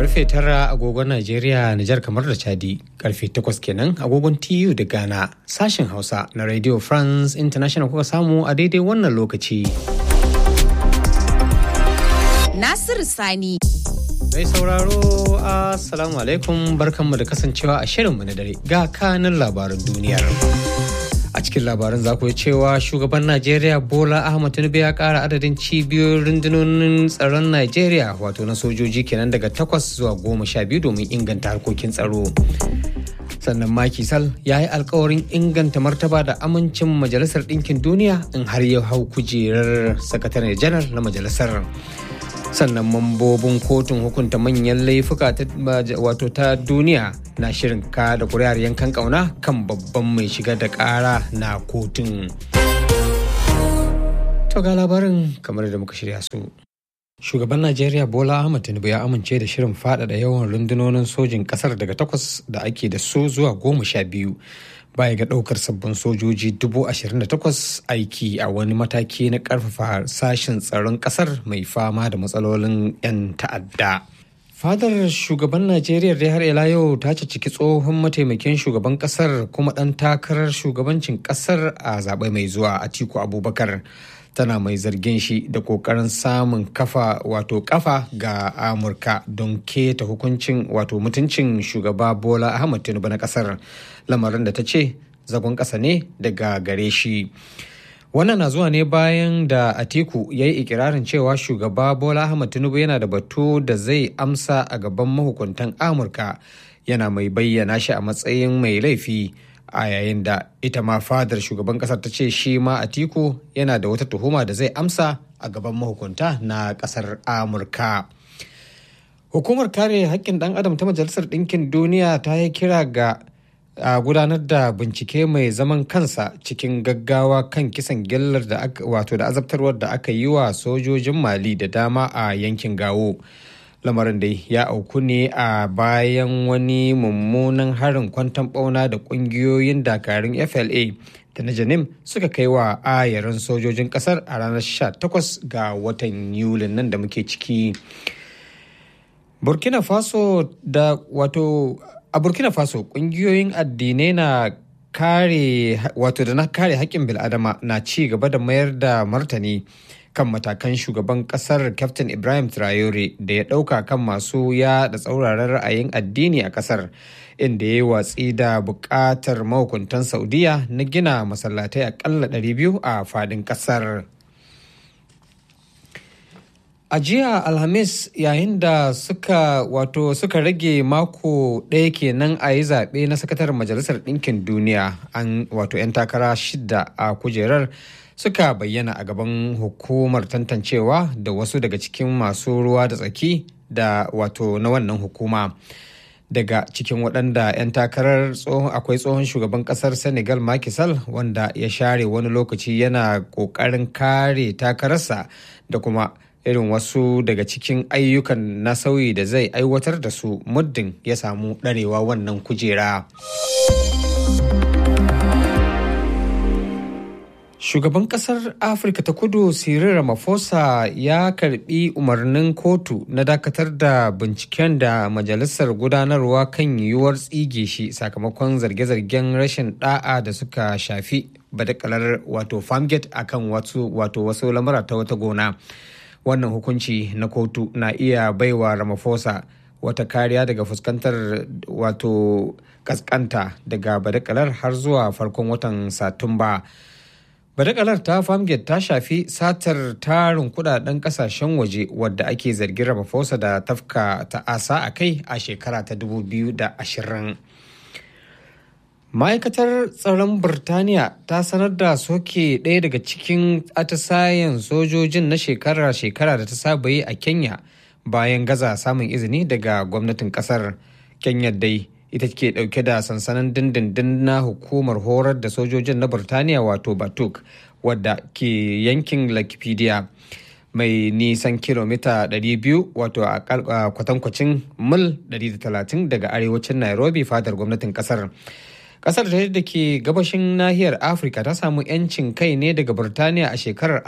karfe tara agogon Najeriya, Nijar kamar da Chadi, karfe takwas kenan agogon TU da Ghana, sashen Hausa na Radio France International kuka samu a daidai wannan lokaci. Nasiru Sani. Mai sauraro, Assalamu alaikum barkanmu da kasancewa a shirinmu na dare ga kanin labaran duniyar. a cikin labaran za ku yi cewa shugaban najeriya bola ahmad tinubu ya kara adadin cibiyoyin rundunonin tsaron najeriya wato na sojoji kenan daga takwas zuwa goma sha biyu domin inganta harkokin tsaro sannan Macky Sall ya yi alkawarin inganta martaba da amincin majalisar ɗinkin duniya in har ya hau kujerar sakataren janar na majalisar sannan mambobin kotun hukunta manyan laifuka wato ta duniya na shirin ka da kuri'ar yankan kauna kan babban mai shiga da kara na kotun to ga labarin kamar da muka shirya su shugaban najeriya bola ahmad tinubu ya amince da shirin faɗaɗa yawan rundunonin sojin ƙasar daga takwas da ake da su zuwa goma sha biyu baya ga ɗaukar sabbin sojoji 28,000 aiki a wani mataki na ƙarfafa sashen tsaron ƙasar mai fama da matsalolin 'yan ta'adda. fadar shugaban najeriya dai har ila yau ta ciki tsohon mataimakin shugaban kasar kuma ɗan takarar shugabancin kasar a zaɓe mai zuwa atiku abubakar tana mai zargin shi da kokarin samun kafa wato kafa ga amurka don keta hukuncin wato mutuncin shugaba bola ahmad tinubu na kasar lamarin da ta ce zagon ƙasa ne daga gare shi wannan na zuwa ne bayan da atiku ya yi ikirarin cewa shugaba bola ahmad tinubu yana da batu da zai amsa a gaban mahukuntan amurka yana mai bayyana shi a matsayin mai laifi a yayin da ita ma fadar shugaban kasar ta ce shi ma atiku yana da wata tuhuma da zai amsa a gaban mahukunta na kasar amurka hukumar kare haƙƙin ɗan adam ta majalisar ɗinkin duniya ta yi kira ga a gudanar da bincike mai zaman kansa cikin gaggawa kan kisan gillar da wato da azabtarwar da aka yi wa sojojin mali da dama a yankin gawo lamarin dai ya auku ne a bayan wani mummunan harin kwantan bauna da kungiyoyin dakarun fla da na janim suka kai wa ayarin sojojin kasar a ranar 18 ga watan yulin nan da muke ciki burkina faso da wato a burkina faso kungiyoyin addinai na kare wato da na kare haƙƙin bil'adama na ci gaba da mayar da martani kan matakan shugaban kasar captain ibrahim traore da ya ɗauka kan masu yaɗa tsauraran ra'ayin addini a kasar inda ya yi watsi da buƙatar mahukuntan saudiya na gina masallatai aƙalla 200 a fadin kasar. A jiya Alhamis yayin da suka wato suka rage mako ɗaya kenan a yi zaɓe na sakataren Majalisar Ɗinkin Duniya an wato 'yan takara shida a kujerar suka bayyana a gaban hukumar tantancewa da wasu daga cikin masu ruwa da tsaki da wato na wannan hukuma. Daga cikin waɗanda 'yan takarar akwai tsohon shugaban ƙasar Senegal Macky Sall wanda ya share wani lokaci yana ƙoƙarin kare takararsa da kuma irin wasu daga cikin ayyukan na sauyi da zai aiwatar da su muddin ya samu ɗarewa wannan kujera. Shugaban kasar Afirka ta kudu Cyril Ramaphosa ya karbi umarnin kotu na dakatar da binciken da majalisar gudanarwa kan yiwuwar tsige shi sakamakon zarge-zargen rashin da'a da suka shafi badakalar wato farmgate akan wato wasu lamura ta wata gona. wannan hukunci na kotu na iya baiwa ramaphosa wata kariya daga fuskantar wato kaskanta daga badakalar har zuwa farkon watan satumba badakalar ta farmgate ta shafi satar tarin kudaden kasashen waje wadda ake zargin ramaphosa da tafka ta'asa a kai a shekara ta 2020 ma'aikatar tsaron birtaniya ta sanar da soke ɗaya daga cikin atisayen sojojin na shekara-shekara da ta saba yi a kenya bayan gaza samun izini daga gwamnatin kasar kenya dai ita ke ɗauke da sansanin dindindin na hukumar horar da sojojin na birtaniya wato batuk wadda ke yankin lakipedia mai nisan kilomita 200 wato a kwatankwacin mil 130 daga arewacin nairobi fadar gwamnatin kasar kasar da ke gabashin nahiyar afirka ta samu 'yancin kai ne daga burtaniya a shekarar 1963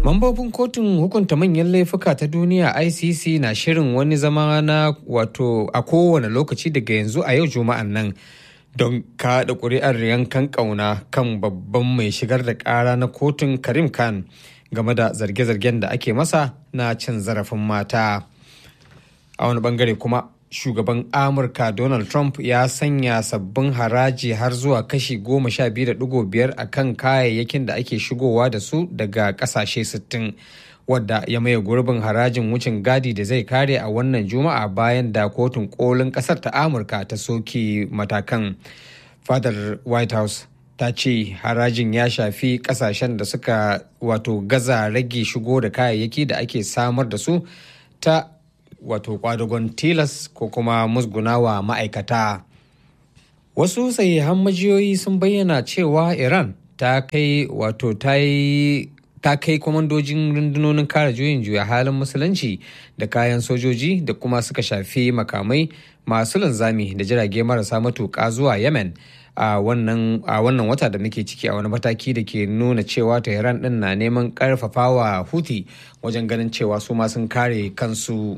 Mambobin kotun hukunta manyan laifuka ta duniya ICC na shirin wani zama na wato a kowane lokaci daga yanzu a yau juma'an nan don kaɗa ƙuri'ar yankan ƙauna kan babban mai shigar da ƙara na kotun Karim Khan game da zarge-zargen da ake masa na cin zarafin mata. A wani bangare kuma shugaban Amurka Donald Trump ya sanya sabbin haraji har zuwa kashi goma sha biyu da digo biyar a kan kayayyakin da ake shigowa da su daga kasashe sittin wadda ya maye gurbin harajin wucin gadi da zai kare a wannan juma'a bayan da kotun kolin kasar ta Amurka ta soke matakan. Fadar White House ta ce harajin ya shafi kasashen da suka wato gaza rage shigo da kayayyaki da ake samar da su ta wato kwadagon tilas ko kuma musgunawa ma'aikata wasu sahihan majiyoyi sun bayyana cewa iran ta kai wato ta yi ta kai kwamandojin rundunonin kare juyin juya halin musulunci da kayan sojoji da kuma suka shafi makamai masu linzami da jirage marasa matuƙa zuwa yemen a wannan wata da muke ciki a wani mataki da ke nuna cewa tehran din na neman karfafawa huti wajen ganin cewa su ma sun kare kansu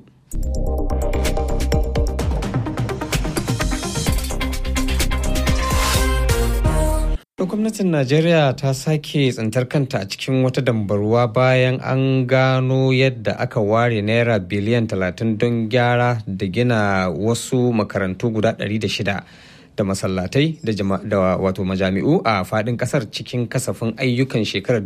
gwamnatin najeriya ta sake tsintar kanta a cikin wata dambarwa bayan an gano yadda aka ware naira biliyan 30 don gyara da gina wasu makarantu guda 600 da masallatai da wato majami'u a fadin kasar cikin kasafin ayyukan shekarar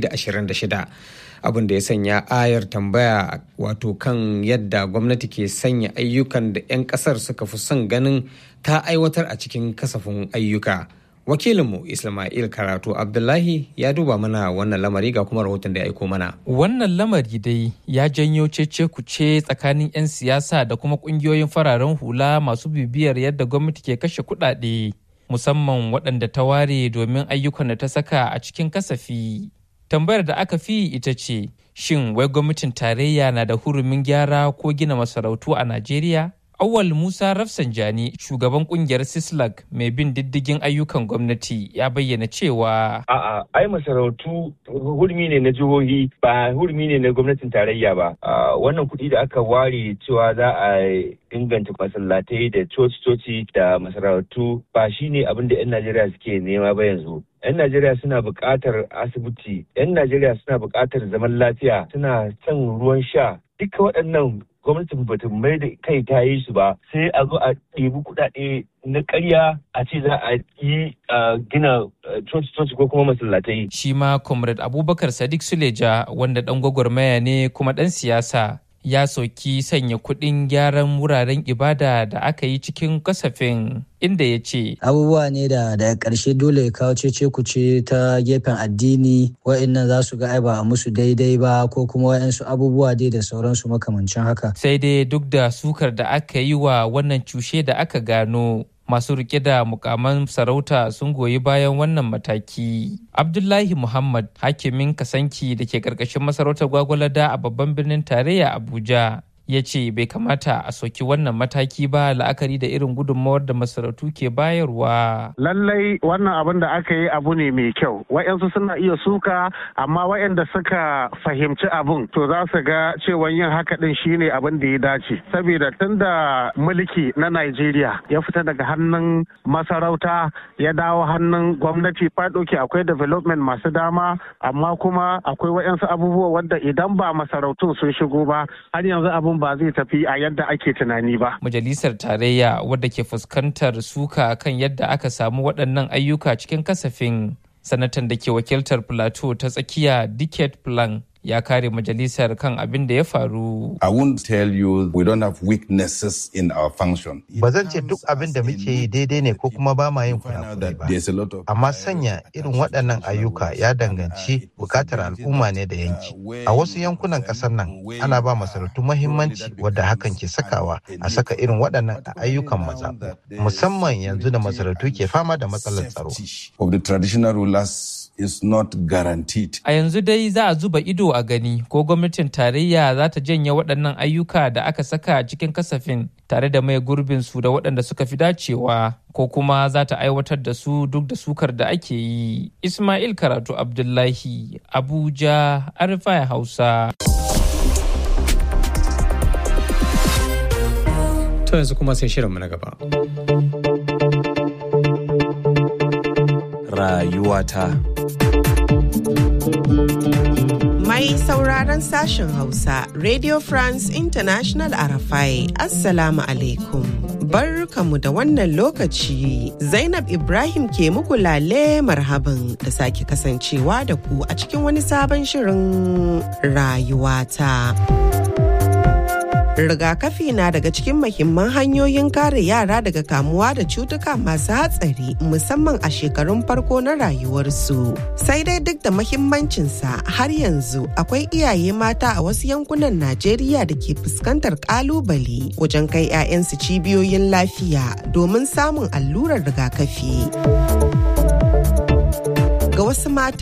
2026 abin da ya sanya ayar tambaya wato kan yadda gwamnati ke sanya ayyukan da 'yan kasar suka fi son ganin ta aiwatar a cikin kasafin ayyuka wakilinmu ismail karatu abdullahi ya duba mana wannan lamari ga kuma rahoton da ya aiko mana wannan lamari dai ya janyo cece kuce tsakanin 'yan siyasa da kuma kungiyoyin fararen hula masu bibiyar yadda gwamnati ke kashe kuɗaɗe musamman waɗanda ta ware domin ayyukan da ta saka a cikin kasafi tambayar da aka fi ita ce shin wai gwamnatin tarayya na da hurumin gyara ko gina masarautu a najeriya Awal Musa Rafsanjani, shugaban kungiyar Sislag mai bin diddigin ayyukan gwamnati ya bayyana cewa A'a, ai masarautu hurmi ne na jihohi ba hurmi ne na gwamnatin tarayya ba. Wannan kuɗi da aka ware cewa za a inganta masallatai da coci-coci da masarautu ba shi ne abin da 'yan Najeriya suke nema ba yanzu. 'yan Najeriya suna buƙatar asibiti, 'yan Najeriya suna buƙatar zaman lafiya, suna son ruwan sha. Duka waɗannan gwamnatin bata mai da kai ta yi su ba sai a zo a ɗebi kuɗaɗe na ƙarya a ce za a yi gina coci-coci ko kuma masallatai. Shi ma Comrade Abubakar Sadiq Suleja wanda ɗan gwagwarmaya ne kuma ɗan siyasa ya soki sanya kuɗin gyaran wuraren ibada da aka yi cikin kasafin inda ya ce abubuwa ne da daga ƙarshe dole ya kawo cece kuce ta gefen addini wa'annan za su ga ai ba a musu daidai ba ko kuma wa'ansu abubuwa dai da sauransu makamancin haka sai dai duk da sukar da aka yi wa wannan cushe da aka gano masu rike da mukaman sarauta sun goyi bayan wannan mataki. Abdullahi Muhammad hakimin kasanki da ke karkashin masarautar gwagwalada a babban birnin tarayya Abuja ya ce bai kamata a soki wannan mataki ba la'akari da irin gudunmawar da masarautu ke bayarwa. Lallai wannan abin da aka yi abu ne mai kyau. Wa'yansu suna iya suka amma wa'yanda suka fahimci abin to za su ga cewa yin haka din shine abin da ya dace. Saboda tun da mulki na Najeriya ya fita daga hannun masarauta ya dawo hannun gwamnati fadoki akwai development masu dama amma kuma akwai wa'yansu abubuwa wadda idan ba masarautun sun shigo ba har yanzu abin ba zai tafi a yadda ake tunani ba. Majalisar Tarayya wadda ke fuskantar suka kan yadda aka samu waɗannan ayyuka cikin kasafin sanatan da ke wakiltar Plateau ta tsakiya Dicket Plan ya kare majalisar kan abin da ya faru. I won't tell you we don't have weaknesses in our function. Ba zan ce duk abin da muke yi daidai ne ko kuma ba ma yin kurakurai ba. Amma sanya irin waɗannan ayyuka ya danganci bukatar al'umma ne da yanki. A wasu yankunan ƙasar nan ana ba masarautu mahimmanci wadda hakan ke sakawa a saka irin waɗannan ayyukan mazaɓu. Musamman yanzu da masarautu ke fama da matsalar tsaro. Of the traditional rulers is not guaranteed. A yanzu dai za a zuba ido a gani ko gwamnatin tarayya za ta janye waɗannan ayyuka da aka saka cikin kasafin tare da mai gurbin su da waɗanda suka fi dacewa ko kuma za ta aiwatar da su duk da sukar da ake yi ismail karatu abdullahi abuja arifai hausa to yanzu kuma sai shirinmu na gaba rayuwata Mai sauraron sashen Hausa, Radio France International Arafai, Assalamu alaikum. Barkamu da wannan lokaci, Zainab Ibrahim ke muku lale marhaban da sake kasancewa da ku a cikin wani sabon shirin rayuwata. rigakafi na daga cikin mahimman hanyoyin kare yara daga kamuwa da cutuka masu hatsari musamman a shekarun farko na rayuwarsu sai dai duk da mahimmancinsa har yanzu akwai iyaye mata a wasu yankunan najeriya da ke fuskantar kalubale wajen kai 'ya'yansu cibiyoyin lafiya domin samun allurar rigakafi ga wasu mata